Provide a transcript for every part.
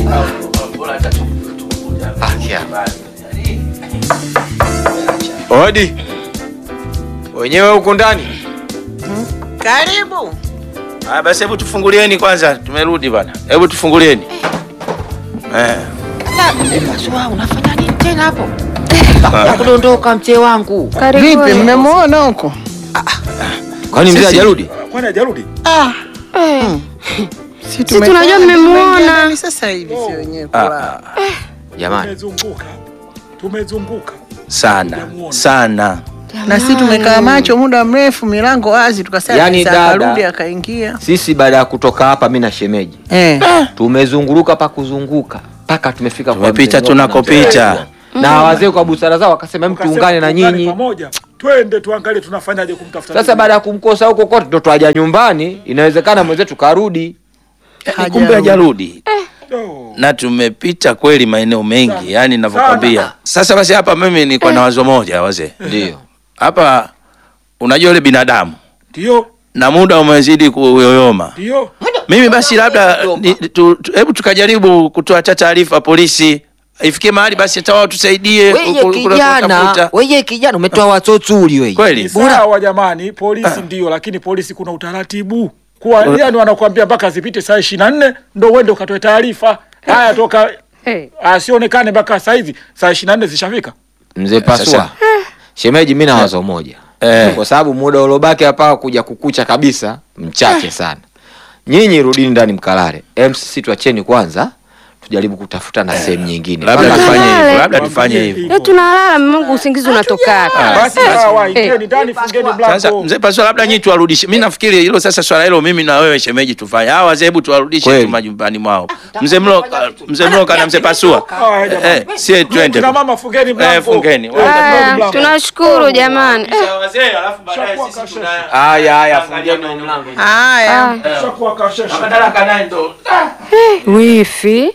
Ah, kia. Odi. Wenyewe huku ndani. Karibu. Ah, basi hebu tufungulieni kwanza, tumerudi bana. Hebu tufungulieni. Eh. Pasua, unafanya nini tena hapo? Kudondoka mzee wangu. Vipi, mmemwona huko? Kwani mzee hajarudi? Kwani hajarudi? Ah, si tunajua mmemwona. sasa hivi, si wenyewe Ah, kulala. Jamani. Tumezunguka. Tumezunguka. Sana, sana. Na si tumekaa macho muda mrefu, milango wazi, tukasema Yaani sasa dada. akarudi akaingia. Sisi baada ya kutoka hapa mi na shemeji Eh. tumezunguruka pa kuzunguka mpaka tumefika kwa Tumepita mzee tunakopita. Ng'ombe. Na wazee kwa busara zao wakasema hebu Tukasema tuungane na tuungane nyinyi. pamoja. Twende tuangalie tunafanyaje kumtafuta. Sasa baada ya kumkosa huko kote ndo twaja nyumbani, inawezekana mwenzetu karudi. Yaani kumbe hajarudi. Oh. Na tumepita kweli maeneo mengi, yani ninavyokwambia. Sasa basi hapa mimi niko na wazo moja wazee. Ndio. Hapa unajua yule binadamu Ndio, na muda umezidi kuyoyoma. ndio. Mimi basi labda ni- tu- tu- hebu tukajaribu kutoa hata taarifa polisi, ifikie mahali basi hata wao tusaidie Wewe ku- ku- kijana, kutafuta. wewe kijana umetoa watoto wewe. Kweli Ni sawa jamani, polisi ndio, lakini polisi kuna utaratibu. Kwa yani wanakuambia mpaka zipite saa 24 ndio uende ukatoe taarifa. Haya toka asionekane mpaka saa hizi saa 24 zishafika. Mzee Pasua. Sasa. Shemeji, mi na wazo moja Eh. kwa sababu muda uliobaki hapa kuja kukucha kabisa mchache sana. Nyinyi rudini ndani mkalale, em sisi tuacheni kwanza tujaribu kutafuta na sehemu nyingine. labda Mpaka- tufanye hivyo, labda Waambie tufanye hivyo. Eh, tunalala Mungu, usingizi unatoka. Basi sawa, ingieni ndani, fungeni Sasa mlango. mzee Pasua, labda nyinyi tuwarudishe. Mimi nafikiri hilo sasa, swala hilo mimi na wewe shemeji tufanye. Hawa wazee hebu tuwarudishe Kweli. tu majumbani mwao. Mzee Mloka, mzee Mloka na mzee Pasua. Haya, jamani. Eh, sie twende. Kina mama fungeni mlango. Eh, fungeni. Eh, fungeni Haya, mlango. tunashukuru jamani. Eh, Wazee, alafu baadaye sisi tuna Haya haya, fungeni mlango. Haya. ah, Shakuwa kasheshe. madaraka naye ndo wifi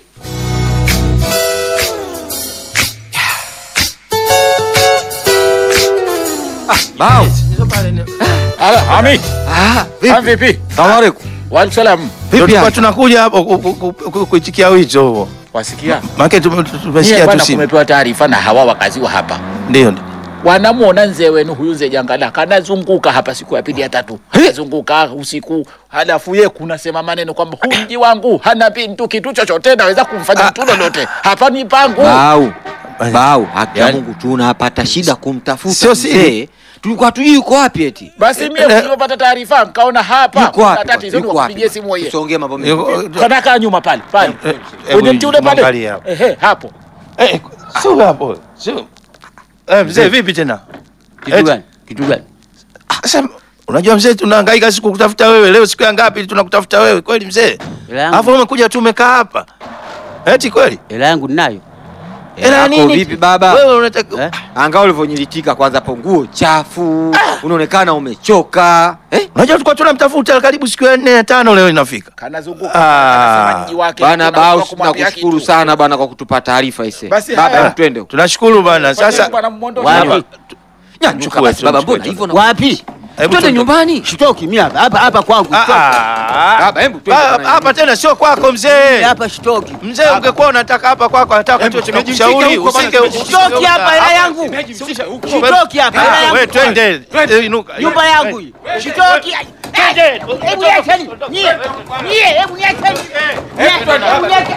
Bao. Ami, Ah, ah, vipi? Salamu alaikum. Waalaikumsalam. Ndio Vipi tulikuwa hali? tunakuja hapo ku- ku- ku- ku- kuitikia wito huo. Wasikia? Maana tume- tumesikia tu bwana, simu. kumepewa taarifa na hawa wakazi wa hapa Ndio. ndio. wanamuona nzee wenu huyu nzee Jangala kanazunguka hapa siku ya pili ya tatu, anazunguka usiku, halafu ye kunasema maneno kwamba huu mji wangu hana bintu kitu chochote naweza kumfanya mtu lolote hapa ni pangu. Bau. Bau, haki ya Yaani- Mungu tunapata shida kumtafuta Sio siri. mzee. Tulikuwa tujui yuko wapi eti. Basi mie nilipopata taarifa nikaona hapa Yuko kuna wapi? tatizo, Yuko wapi? nikupigie simu yeye Tusiongee mambo mengi. Yuko- kanakaa nyuma pale pale eh, kwenye hebu mti ule pale, mwangalie hapo. ehe, hapo Eh, sio hapo. Sio. Eh, mzee vipi tena? kitu Eti- gani? Kitu gani? Ah, Sasa unajua mzee tunahangaika siku kutafuta wewe. Leo siku ya ngapi tunakutafuta wewe? Kweli mzee? Hela yangu- Alafu umekuja tu umekaa hapa. Eti kweli? hela yangu ninayo. Hela Yako nini? vipi baba? Wewe unataka Eh? Angaa ulivyonyilitika kwanza hapo nguo chafu. Unaonekana umechoka. Eh? Unajua tulikuwa tunamtafuta karibu siku ya nne ya tano leo inafika. Kanazunguka Ah. anasema mji wake Bana hakuna Bau, mtu wa kumwambia tunakushukuru kitu. sana bana kwa kutupa taarifa ise. Basi Baba, haya. hebu twende huko. Tunashukuru bana. Sasa Bwana mwondoshe. Wapi? Nyanyuka Chukua basi tu, baba, chukua mbona tu. hivyo na Wapi? hebu twende tuende. nyumbani. Shitoki mimi hapa hapa hapa kwangu. Ah, shitoki. ah. Baba, hebu twende Ah, bana. Hapa tena sio kwako mzee. Hapa shitoki. Mzee ungekuwa unataka hapa kwako nataka Hebu tu tumejificha tumekushauri huko bana, usike tumejificha Shitoki hapa hela yangu. Shitoki hapa hela Ah, yangu. wewe twende. Eh, Inuka. Nyumba yangu hii. Shitoki. Hebu niacheni. Nyie. Nyie, hebu niacheni. Nyie, hebu niacheni.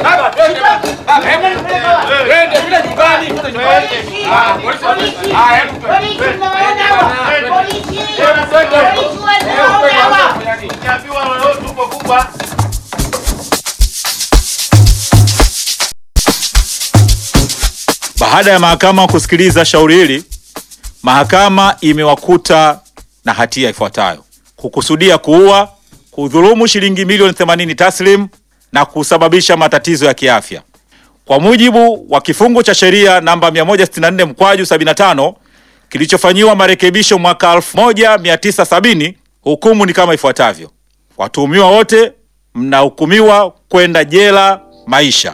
Baada ya mahakama kusikiliza shauri hili, mahakama imewakuta na hatia ifuatayo: kukusudia kuua, kudhulumu shilingi milioni 80 taslim na kusababisha matatizo ya kiafya. Kwa mujibu wa kifungu cha sheria namba 164 mkwaju 75 kilichofanyiwa marekebisho mwaka 1970, hukumu ni kama ifuatavyo: watuhumiwa wote mnahukumiwa kwenda jela maisha.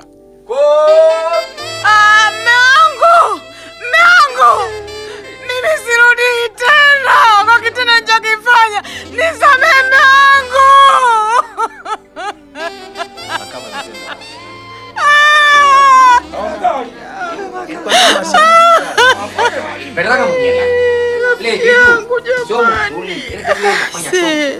Ah, mme wangu, mme wangu, mimi sirudi tena kwa kitendo nilichokifanya. Nisamehe mme wangu. Ah, yangu jamani. Se.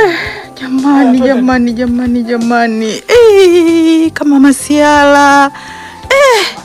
Jamani, jamani, jamani, jamani. Eh, kama masiala